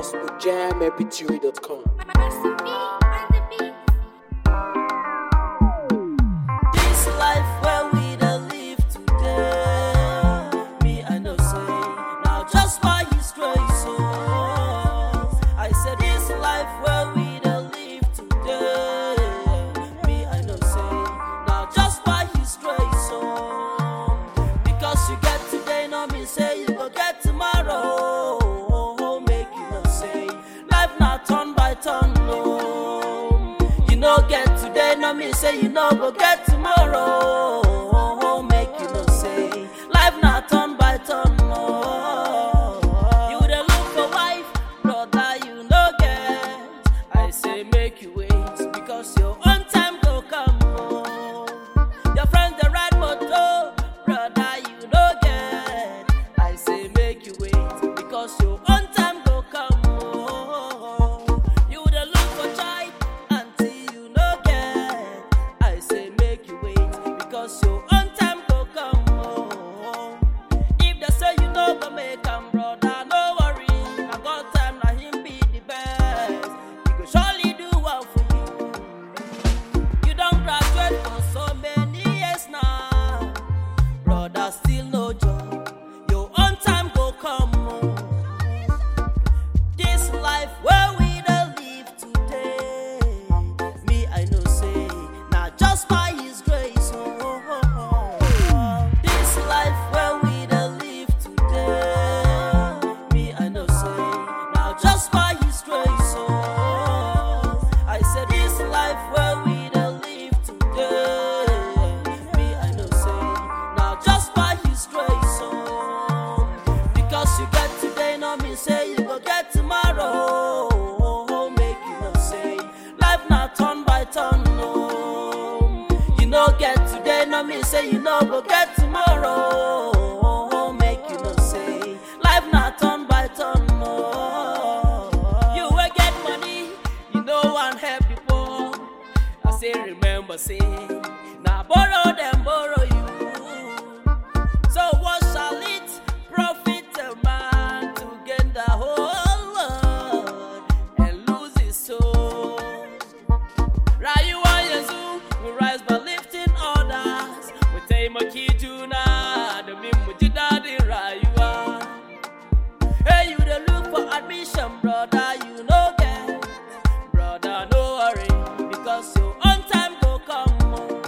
houseofjammp3.com. This life where we dey live today, me I know say now just by His grace. Oh, I said this life where we dey live today, me I know say now just by His grace. Oh, because you get today, no mean say you go get tomorrow. Oh, make you know say life not turn by turn. No, you no get today, no mean say you no go get tomorrow. Make you know say life not turn by turn. No, you dey look for wife, brother, you no get. I say make you wait because your own time go come. Oh. Your friends they ride motor, brother, you no get. I say make you wait because your own time go come. Oh. You dey look for child until you no get. I say make you wait because your own time go come. Oh. If they say you no go make am, brother, no worry. I got time, na him be the best. He go surely do well for you. You don't graduate for so many years now. Brother, still no job. Your own time go come. oh. This life where we dey live today. Me, I know say, not just by His grace. Oh, oh, oh, oh. This life where we dey live today. Me, I know say, now just by His grace. Oh, I said this life where we dey live today. Me, I know say, now just by His grace. Oh, because you get today, no mean say you go get tomorrow. Make you know say life not turn by turn. No, you no get today, no mean say you no go get tomorrow. Make you know say life not turn by turn. No, you will get money, you know one help the poor. I say remember say, now borrow them borrow you. So what shall it profit a man to gain the whole world and lose his soul? Rayuwa yanzu we rise by lifting others. We taimaki juna domin mu ji daɗin rayuwa. Hey, you dey look for admission, brother, you no get. Brother, no worry, because your own time go come. oh.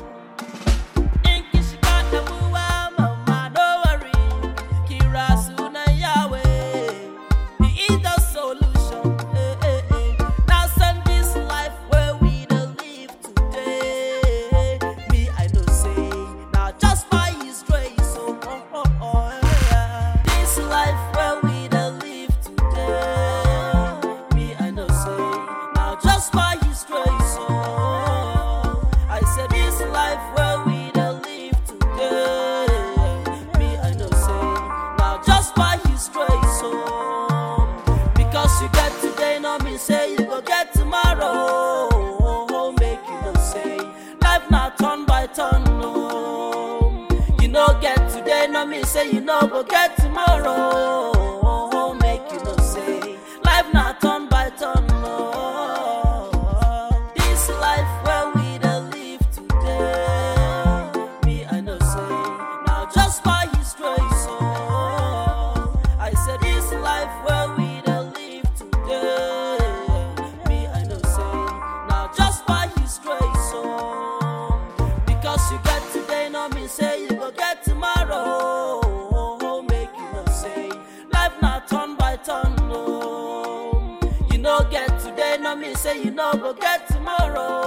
In kishikata buwa, mama, no worry. Kira suna Yahweh. He is the solution. Eh, eh, eh. Now send this life where we dey live today. Me, I know say, now just by His grace. Oh, oh, oh, oh, yeah. This life where we dey live today. Me, I know say, now just by His grace. Oh, I said this life where we dey live today. Me, I know say, now just by His grace. Oh, because you get today, no mean say you go get tomorrow. Make you know say life not turn by turn. No, you no get today, no mean say you no go get tomorrow. Make you know say life not turn by turn. No, this life where we dey live today. Me, I know say now just by His grace. Oh, I said this life where we dey live today. Me, I know say now just by His grace. Oh, because you get today, no mean say you go get tomorrow. Make you know say life not turn by turn. No, you no get today, no mean say you no go get tomorrow.